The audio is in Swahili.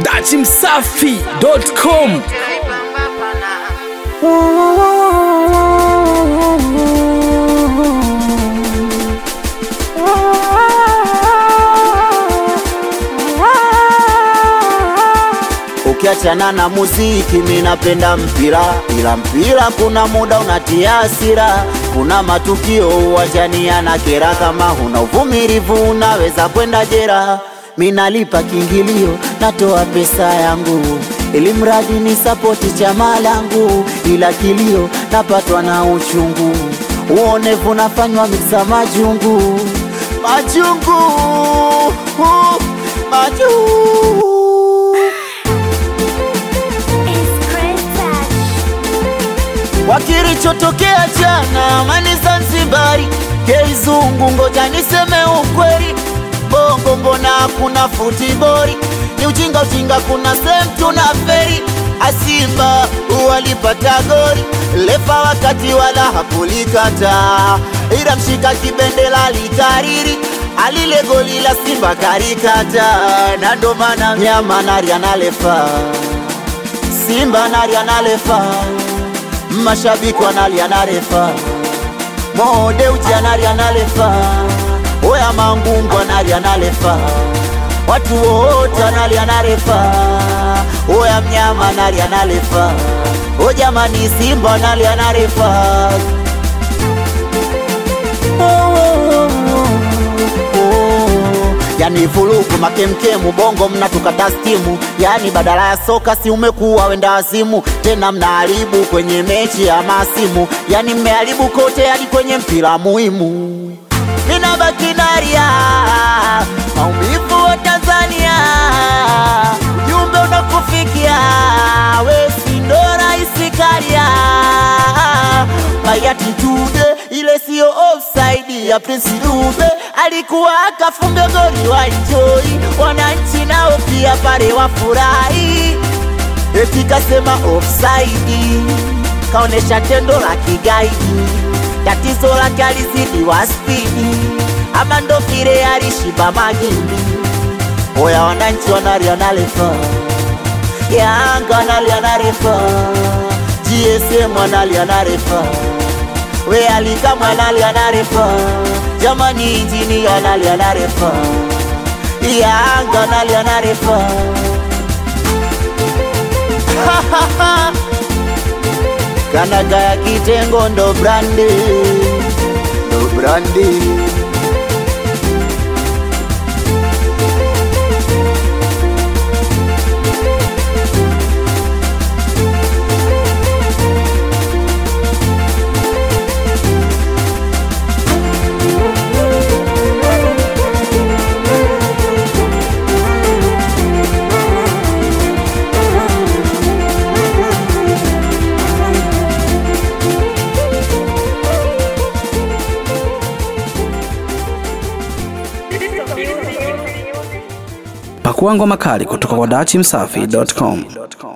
dachimsafi.com Ukiachana na muziki, mi napenda mpira, ila mpira kuna muda unatia hasira. Kuna matukio uwanjani yanakera, kama huna uvumilivu unaweza kwenda jera. Mi nalipa kiingilio, natoa pesa yangu ili mradi ni sapoti chama langu, ila kilio napatwa na uchungu, uonevu nafanywa miksa majungu, majungu, majungu kwa kilichotokea jana amani Zanzibari, keizungu, ngoja niseme ukweli, bongo mbona hakuna futibori? Ni ujinga ujinga, kuna sehemu tuna feri. Asimba walipata gori, lefa wakati wala hakulikata, ila mshika kibendela likariri alile goli la Simba karikata, na ndo maana mnyama nari analefa Simba nari analefa mashabiki wanalia na refa, Mode uji analia na refa, oya mangungu analia na refa, watu wote analia na refa, oya mnyama analia na refa, o jamani Simba analia na refa. Oh, oh, oh, oh. Yani vurugu makemkemu bongo mnatukata stimu, yani badala ya soka si umekuwa wenda wazimu, tena mnaharibu kwenye mechi ya masimu, yani mmeharibu kote hadi kwenye mpira muhimu. Mina baki naria maumivu wa Tanzania, ujumbe unakufikia we si ndo raisi Karia Bayati Tude, ile siyo offside ya Prince Dube, alikuwa akafunga goli wa enjoy, wananchi nao pia pale wafurahi, eti kasema offside, kaonesha tendo la kigaidi, tatizo lake alizidi wa spidi, ama ndo vile alishiba magimbi. Oya wananchi wanalia na refa, Yanga wanalia na refa, GSM wanalia na refa we alikama analia na refa, jamani injini analia na refa, Yanga analia na refa kanaga ya kitengo ndo brandi, ndo brandi Pakua ngoma kali kutoka kwa dachimsafi.com.